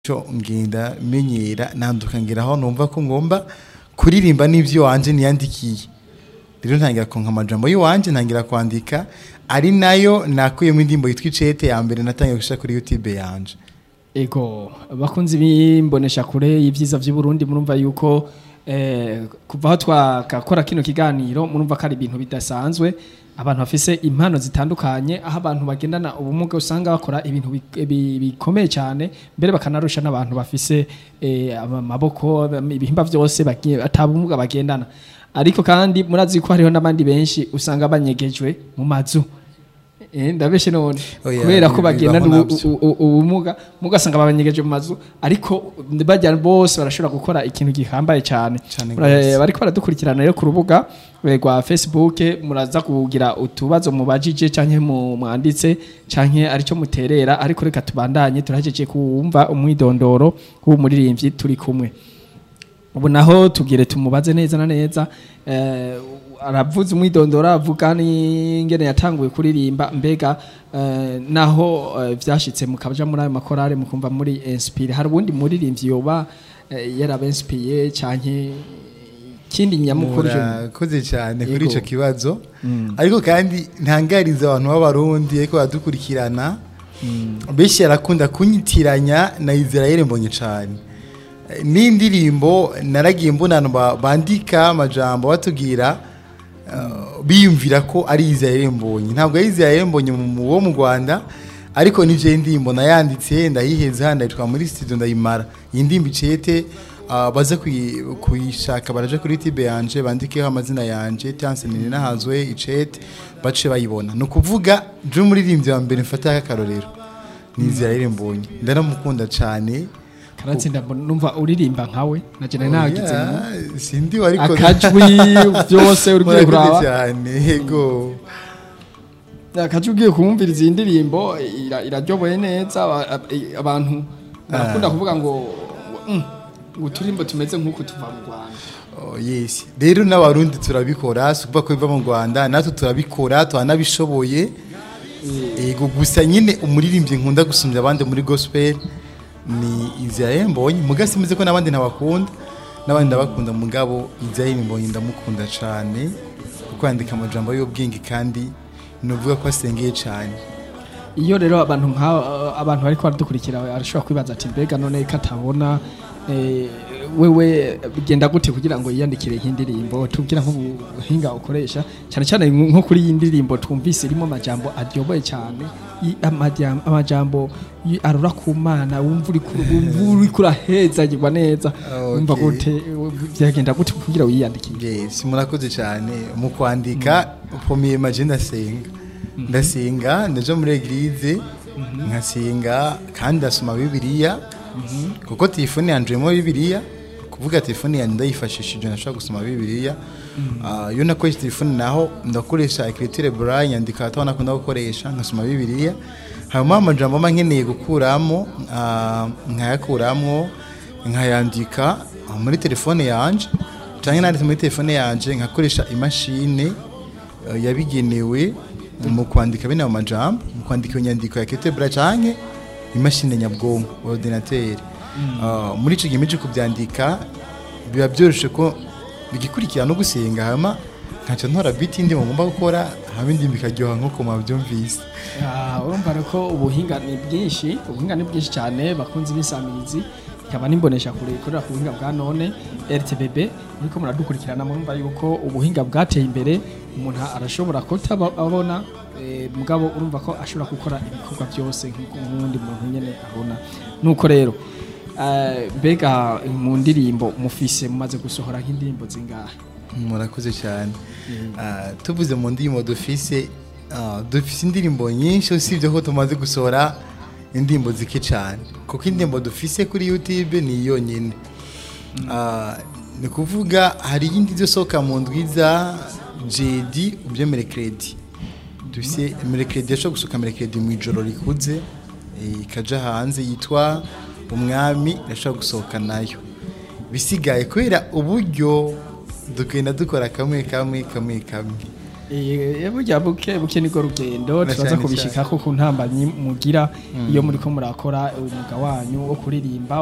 cyo ngenda menyera nanduka ngira aho numva ko ngomba kuririmba n'ivyo wanje niyandikiye rero ntangira konka amajambo y'iwanje ntangira kwandika ari nayo nakuyemo indirimbo yitwa icete ya mbere natangiye gushira kuri youtube yanje Ego bakunzi bimbonesha kure y'ivyiza vy'u Burundi murumva yuko eh, kuva aho twakakora kino kiganiro murumva ko ari ibintu bidasanzwe abantu bafise impano zitandukanye aho abantu bagendana ubumuga usanga bakora ibintu bi- bi- bikomeye cyane mbere bakanarusha n'abantu bafise eh, amaboko ibihimba vyose bagiye atabumuga bagendana ariko kandi murazi ko hariho n'abandi benshi usanga banyegejwe mu mazu Eh, ndabeshe none Oya, kubera ko bibaho bagendana ubu- navyo. u- u- ubumuga mugasanga babanyegeje mu mazu ariko bajya bose barashobora gukora ikintu gihambaye cyane Cane Mura- gose. bariko baradukurikirana rero ku rubuga eh, rwa Facebook muraza kugira utubazo mubajije canke mu mwanditse canke arico muterera ariko reka tubandanye turahejeje kumva umwidondoro w'umuririmbyi turi kumwe ubu naho tugire tumubaze neza na neza eh, aravuze umwidondoro avuga n'ingene yatanguye kuririmba mbega eh, naho eh, vyashitse mukaja muri ayo makorale mukumva muri inspire hari ubundi muririmbyi yoba eh, yarabenspiye canke kindi nyamukuru je- murakoze cyane kuri Yego. ico kibazo ariko kandi ntangariza abantu b'abarundi ariko badukurikirana benshi yarakunda kunyitiranya na Israel mbonye cyane Eh, n'indirimbo naragiye mbona abantu ba- bandika amajambo batubwira eh, biyumvira ko ari Israel mbonye ntabwo ari Israel mbonye mu- mu- wo mu Rwanda ariko nije indirimbo nayanditse ndayiheza ndayitwa muri studio ndayimara iyi ndirimbo icete ah, baze kuyi- kuyishaka baraje kuri tibe yanje bandikeho amazina yanje Tianse nini nahazwe icete bace bayibona ni ukuvuga je umuririmbyi wa mbere mfataho akarorero ni Israel mbonye ndaramukunda cyane karatsinda mbona- numva uririmba nkawe naje nari nagize ngo Yeah, sindi wariko akajwi byose uri Murakoze kuraba cyane yego akaje ugiye kumviriza iyi ndirimbo ira- iraryoboye neza aba- ab- abantu barakunda kuvuga ngo "Mm, ngo uturimbo tumeze nk'uku tuva mu rwanda Oh, yes rero n'abarundi turabikora si ukuvuga ko biva mu rwanda natwe turabikora turanabishoboye yego gusa nyine umuririmbyi nkunda gusumbya abandi muri gospel ni Israel mbonye muga simeze ko n'abandi ntabakunda n'abandi ndabakunda mugabo Israel mbonye ndamukunda cyane kuko yandika amajambo y'ubwenge kandi nuvuga ko asengeye cyane iyo rero abantu nka abantu bariko baradukurikira arashobora kwibaza ati mbega none ko atabona eh, wewe bigenda gute kugira ngo yiyandikire nk'indirimbo tubwira nk'ubuhinga ukoresha cyane cyane nko kuri iyi ndirimbo twumvise irimo amajambo aryoboye cyane i- amajam- amajambo y- arura ku mana wumva uri ku- wumva uri kurahezagirwa neza Okay. wumva gute byagenda gute kugira wiyandikire yes murakoze cyane mu kwandika upomiye maje ndasenga ndasenga ndaja muri eglise nkasenga kandi ndasoma bibiliya kuko telefone yanje irimo bibiliya kuvuga telefone yanjye ndayifashishije nashobora gusoma bibiliya Ah, iyo nakoresha telefone naho ndakoresha ekriture braille nyandika ataho nakunda gukoresha nkasoma bibiliya hanyuma amajambo mba nkeneye gukuramo ah, nkayakuramo nkayandika ah, muri telefone yanje cyangwa nanditse muri telefone yanje nkakoresha imashini eh, yabigenewe mu kwandika bene ayo majambo mu kwandika iyo nyandiko ya ketebra canke imashini nyabwonko ordinateur Ah, muri ico gihe mije kubyandika biba byoroshe ko bigikurikira no gusenga hama nkaca ntora beat indi ngomba gukora hama indi bikaryoha nkuko mwabyumvise Ah, urumva rero ko ubuhinga ni bwinshi ubuhinga ni bwinshi cyane bakunze ibisamirizi ikaba nimbonesha kure ikorera ku buhinga bwa none RTBB niko muradukurikirana murumva yuko ubuhinga bwateye imbere umuntu arashobora kutababona eh, mugabo urumva ko ashobora gukora ibikorwa byose nk'uko nk'undi muntu nyene abona nuko rero eh, mbega mu ndirimbo mufise mumaze gusohora nk'indirimbo zingahe murakoze cyane Ah, tuvuze mu ndirimbo dufise ah, dufise indirimbo nyinshi usibye ko tumaze gusohora indirimbo zike cyane kuko indirimbo dufise kuri youtube ni yonyine Ah, ni kuvuga hari iyindi izosohoka mu ndwiza jedi ubyo merekredi dufise merekredi yashobora gusohoka merekredi mu ijoro rikuze eh, ikaja hanze yitwa umwami irashobora gusohoka nayo bisigaye kubera uburyo dugenda dukora kamwe kamwe kamwe kamwe Eh, burya buke buke niko rugendo Na turaza cyane kubishikako ku ntambanyi mugira iyo muriko murakora umwuga wanyu wo kuririmba